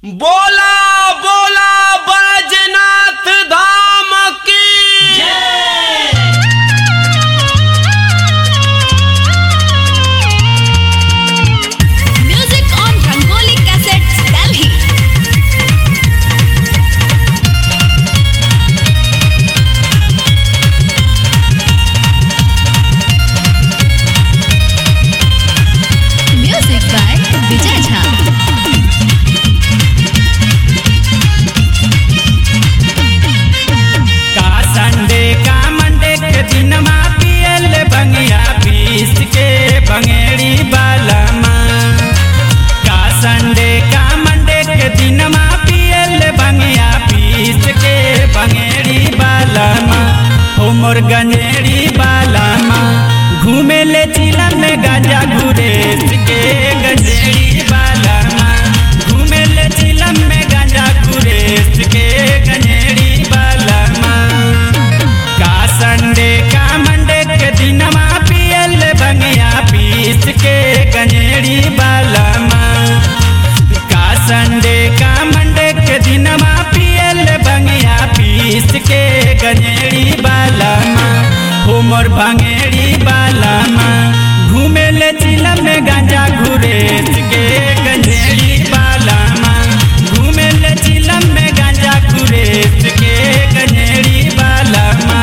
बोला बोला बैजनाथ धाम की Music on Rangoli Cassettes, Delhi. Music by Vijay Jha. का संडे का मंडे के दिन मा पियल बंगिया पीस के बंगेड़ी बालमा का संडे का मंडे के दिन मा पियल बंगिया पीस के बंगेड़ी बालमा हो मोर गंजेड़ी बालमा घूमे ले चिलम में गाजा घुरे के गंजेड़ी बालमा घूमे ले चिलम में गाजा घुरे के गंजेड़ी बालमा का संडे का मंडे के दिनमा पियल बंगिया पीस के गंजेड़ी बालमा का संडे का मंडे के दिनमा पियल बंगिया पीस के गंजेड़ी बालमा हो मोर भंगेड़ी बालमा घूमे ले चिलम में गांजा घुरे के गंजेड़ी बालमा घूमे ले चिलम में गांजा घुरे के गंजेड़ी बालमा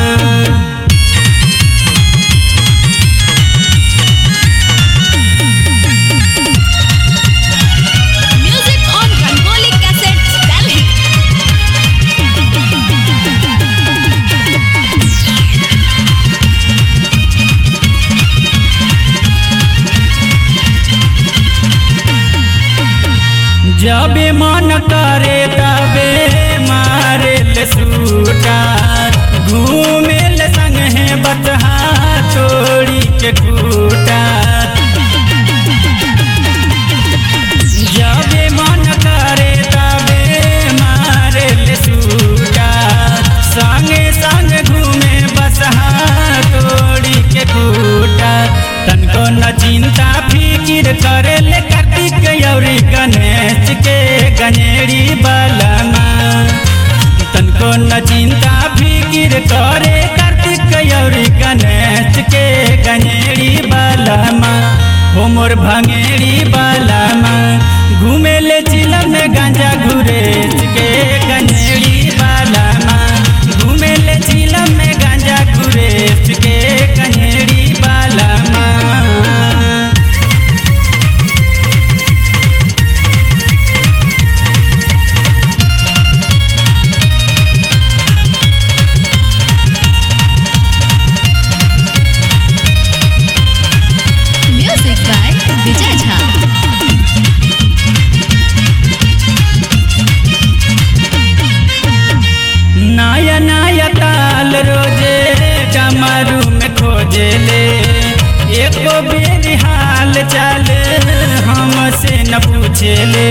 Music on Rangoli Cassettes, Delhi. जब मन करे तबे मारे ले सूटा घूमे ले संग है बतहा छोड़ी के कूटा जब मन करे तबे मारे ले सूटा संगे संग घूमे बसहा तोड़ी के कूटा तनको न चिंता फिकिर करे ले कार्तिक यौरी गणेश के गणेरी बलमा तनको न चिंता फिकिर करे कार्तिक यौरी गणेश के गणेरी बलमा हो मोर भंगेरी बलमा घूमे ले चिलम में गांजा घुरे के गणेरी बलमा घूमे ले चिलम में गांजा घुरे के गणेरी बलमा Music by Vijay Jha. नया नया ताल रोजे कमरू में खोजे ले एको बेर हाल चाल हमसे न पूछे ले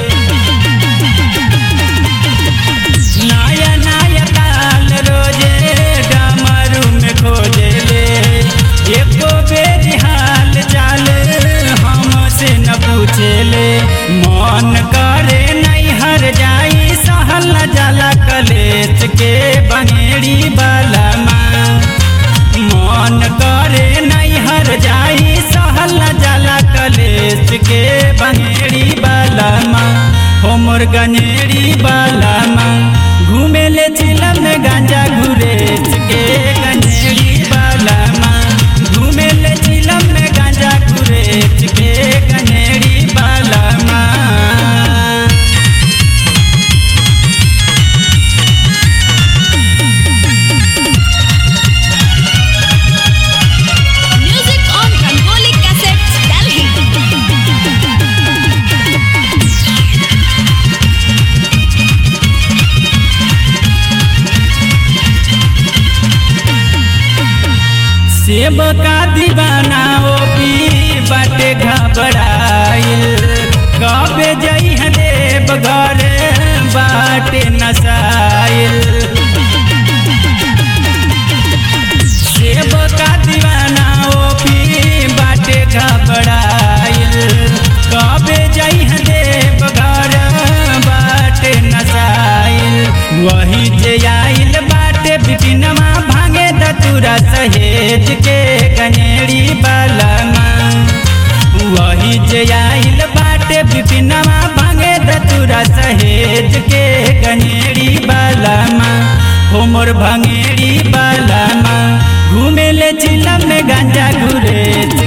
नया नया ताल रोजे कमरू में खोजे ले एको बेर हाल चाल हमसे न पूछे ले मन करे नहीं हर जाई सहल न जाला कलेत के बनेड़ी बालमा मन करे नहीं हर जाई सहल न जाला कलेत के बनेड़ी बालमा हो मोर गनेड़ी बालमा घूमे ले चिलम में गांजा घुरे के गनेड़ी बालमा घूमे ले चिलम में गांजा घुरे के गनेड़ी बालमा Music on Rangoli Cassettes, Delhi. सेब का दीवाना ओ पी बाटे घबराइल कबे जई है देव घर बाटे नसाइल सेब का दीवाना ओ पी बाटे घबराइल कबे जई है देव घर सहेज के गनेड़ी बालमा वही जे आइल बाटे बिपिनवा भांगे दतुरा सहेज के गनेड़ी बालमा हो मोर भंगेड़ी बालमा घूमे ले चिलम में गांजा घुरे